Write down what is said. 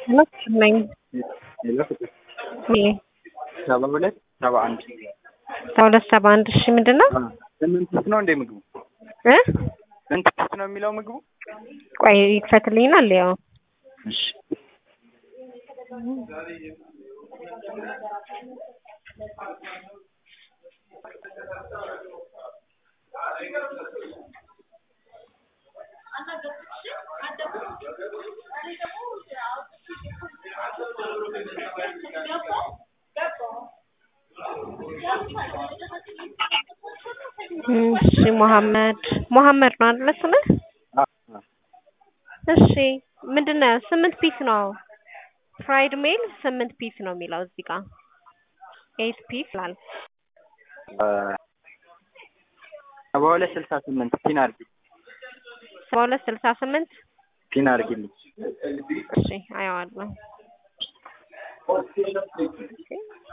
ነኝ ሌላ ፍቅር ሜ ሰባ ሁለት ሰባ አንድ ሰባ ሁለት ሰባ አንድ እሺ ምንድን ነው ስምንት ፒስ ነው እንደ ምግቡ እ ስንት ፒስ ነው የሚለው ምግቡ? ቆይ ይክፈትልኝና ልየው እሺ እሺ መሐመድ መሐመድ ነው አይደለ ስምህ? አ አ እሺ ምንድን ነው ስምንት ፒስ ነው ፍራይድ ሜል ስምንት ፒስ ነው የሚለው እዚህ ጋር ኤይት ፒስ ይላል ሰባ ሁለት ስልሳ ስምንት ፒን አድርጊ ሰባ ሁለት ስልሳ ስምንት ፒን አድርጊልኝ። እሺ አየዋለሁ